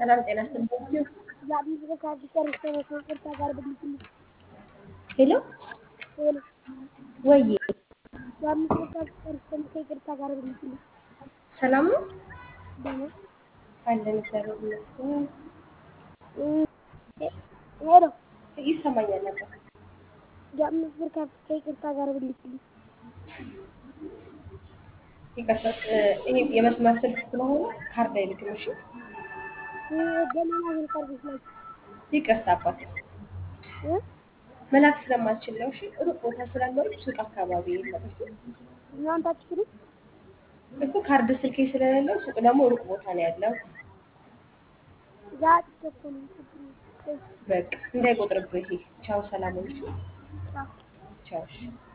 ሰላም ጤና ይስጥልኝ። የአዲስ ካርድ ጨርሼ ነው ከይቅርታ ጋር ብልክልኝ። ሄሎ ሄሎ ወዬ የአምስት ካርድ ጨርሼ ነው ከይቅርታ ጋር ብልክልኝ። ሰላም ነው ደህና አለን እግዚአብሔር ይመስገን። እ- ሄሎ ይሰማኛል ነበር። የአምስት ብር ካርድ ከይቅርታ ጋር ብልክልኝ። ይቅርታ እ፣ ይሄ የመስመር ስልክ ስለሆነ ካርድ አይልክም። እሺ እ- በሌላ ብር ካርዶች ናቸው ይቅርታ አባት እ? መላክ ስለማልችል ነው። እሺ ሩቅ ቦታ ስላለው ሱቅ አካባቢ የለም። እሺ እናንተ አትችሉም? እኮ ካርድ ስልኬ ስለሌለው ሱቅ ደግሞ ሩቅ ቦታ ነው ያለው። ዛሬ እኮ ነው ችግር የለም። በቃ እንዳይቆጥርብህ ይሄ። ቻው፣ ሰላም ሁኑ። እሺ? ቻው። ቻው እሺ።